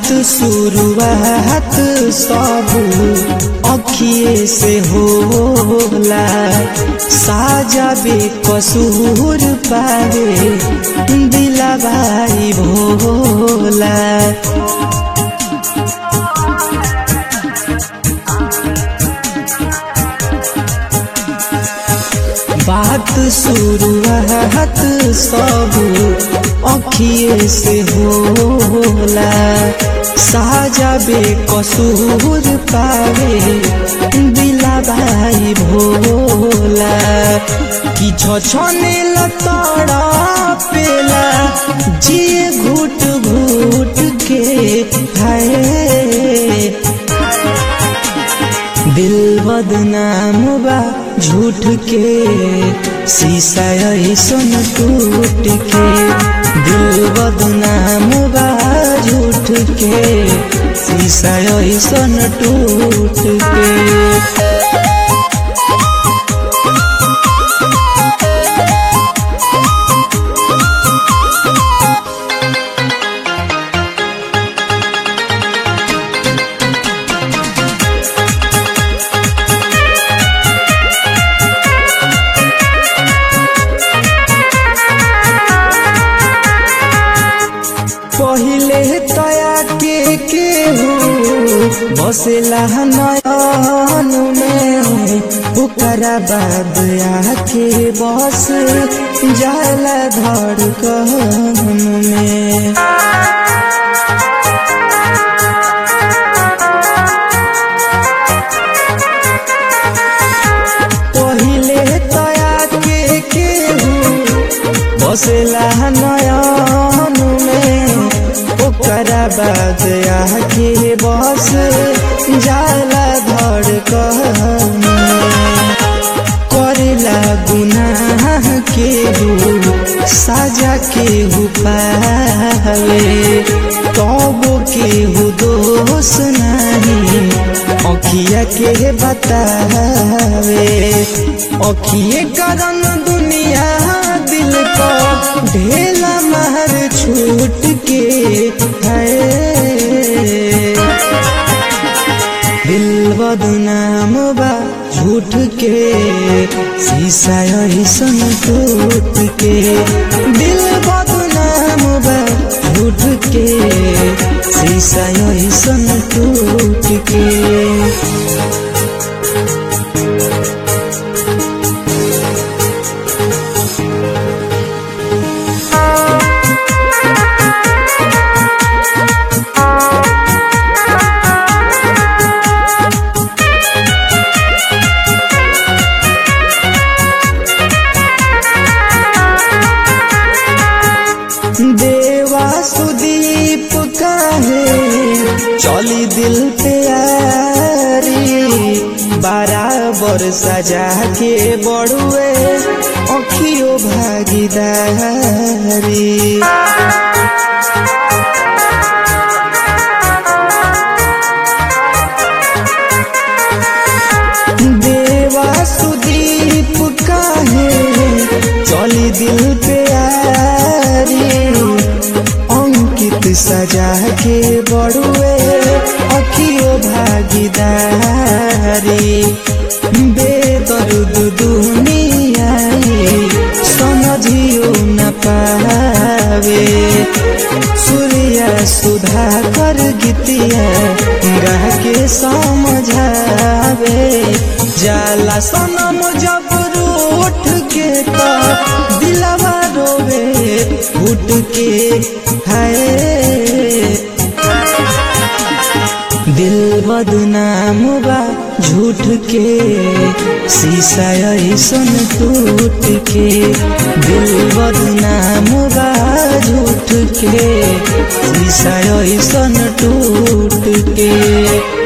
शुरुआत सब अखिए से होला साजा बेकसूर पारे दिलबाई भोला बात शुरुआत सब अखिए से होला साजा बेकसूर पावे दिलाबाई भोला कि छने लतड़ा पेला जिए घुट घुट के है दिल बदनाम बा झूठ के शीशा ऐसन टूट के दिल बदनाम बा झूठ के शीशा ऐसन टूट के पहिले तया के के हो बसेला नयन में ओकरा बाद आके बस जाला धड़कन में पहिले तया के के हो बसेला नयन में ओकरा बाद आके बस जाला धड़कन करेला गुनाह के हो साजा के हो पावे तब के हो दोष नहीं अखिया के बतावे अखिए करन दुनिया दिल को ढेला मार छूट के है दिल बदनाम बा झूठ के शीशा ऐसन टूट के दिल बदनाम बा झूठ के शीशा ऐसन टूट के देवा सुदीप काहे चली दिल पे यारी बराबर सजा के बड़ुए अखियो भागीदारी देवा सुदीप काहे चली दिल पे यारी अंकित सजा के बड़ुए अखियो भागीदारी बेदर्द दुनिया समझियो न पावे सूर्या सुधा कर गीतिया गा के समझावे जाला सनम जब रूठ के तो दिलवा रोवे उठ के हाय दिल बदनाम बा झूठ के शीशा ऐसन टूट के दिल बदनाम बा झूठ के शीशा ऐसन टूट के